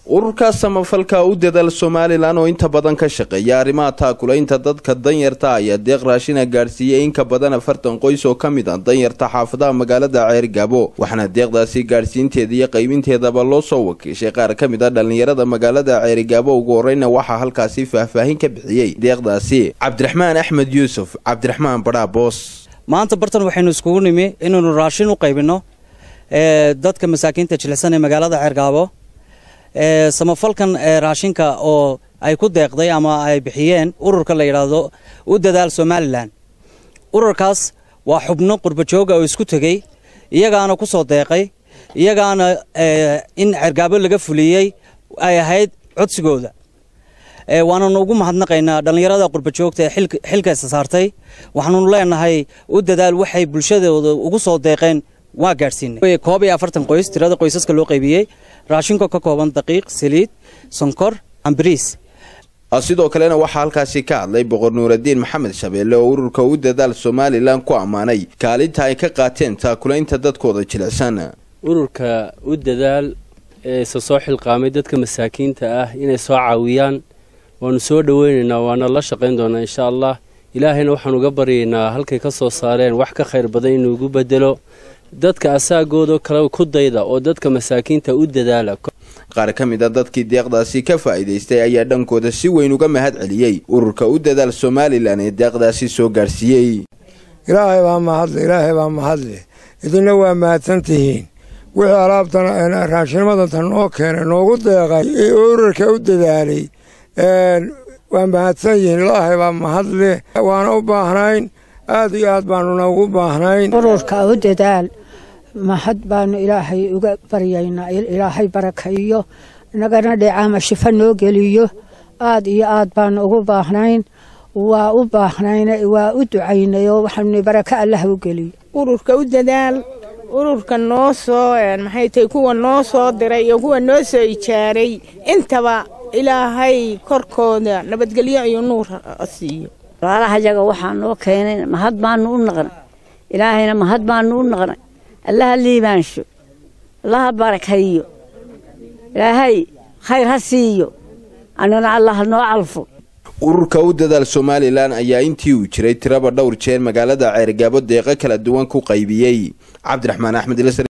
ururka samafalka u dadaal somalilan oo inta badan ka shaqeeya arrimaha taakulaynta dadka danyarta ayaa deeq raashina gaadhsiiyey in ka badan afartan qoys oo ka mid ah danyarta xaafadaha magaalada ceergaabo waxaana deeqdaasi gaadhsiinteeda iyo qaybinteedaba loo soo wakiishay qaar ka mid ah dhallinyarada magaalada ceerigaabo ugu horeyna waxaa halkaasi faahfaahin ka bixiyey deeqdaasi cabdiraxmaan axmed yuusuf cabdiraxmaan badhaa boos maanta bartan waxaynu iskugu nimi inaynu raashin u qaybinno dadka masaakiinta jilicsan ee magaalada ceergaabo samafalkan raashinka oo ay ku deeqday ama ay bixiyeen ururka la yidhaahdo u dadaal somalilan ururkaas waa xubno qurbajooga oo isku tegey iyagaana ku soo deeqay iyagaana in cergaabo laga fuliyey ay ahayd codsigooda waananu ugu mahadnaqaynaa dhallinyarada qurbajoogta ee xilkaysa saartay waxaanunu leenahay u dadaal waxay bulshadooda ugu soo deeqeen waa gaadhsiinay koob iyo afartan qoys tirada qoysaska loo qaybiyey raashinka ka kooban daqiiq saliid sonkor ambariis sidoo kalena waxaa halkaasi ka hadlay boqor nuuradiin maxamed shabeelle oo ururka u dadaal somalilan ku ammaanay kaalinta ay ka qaateen taakulaynta dadkooda jilicsan ururka u dadaal ee isa soo xilqaamay dadka masaakiinta ah inay soo caawiyaan waanu soo dhoweynaynaa waana la shaqayn doonaa insha allah ilaahayna waxaan uga baryaynaa halkay ka soo saareen wax ka khayr badan inuugu bedelo dadka asaagooda kale ku dayda oo dadka masaakiinta u dadaala qaar ka mid a dadkii deeqdaasi ka faa'iidaystay ayaa dhankooda si weyn uga mahad celiyey ururka u dadaal somalilan ee deeqdaasi soo gaadhsiiyey ilaahay baa mahadle ilaahay baa mahadle idinna waa mahadsan tihiin wixii alaabtan raashinimadatan noo keenay noogu deeqay ee ururka u dadaalay waa mahadsan yihiin ilaahay baa mahadle waana u baahnayn aad iyo aad baanuna ugu baahnayn ururka u dadaal mahad baanu ilaahay uga baryaynaa ilaahay barakaeyo nagana dheecaama shifo noo geliyo aad iyo aad baanu ugu baahnayn waa u baahnayn waa u ducaynayoo waxaanu baraka allah u geliyo ururka u dadaal ururka noo soo maxay tahay kuwa noo soo diray iyo kuwa noo soo ijaaray intaba ilaahay korkooda nabadgelyo iyo nuur siiyo walaalahayaga waxaa noo keenay mahad baanu u naqnay ilaahayna mahad baanu u naqnay allaha liibaansho allaha barakayo ilaahay khayr ha siiyo annana allah noo calfo ururka u dadaal somalilan ayaa intii uu jiray tiraba dhowr jeer magaalada ceergaabo deeqo kala duwan ku qaybiyey cabdiraxmaan axmed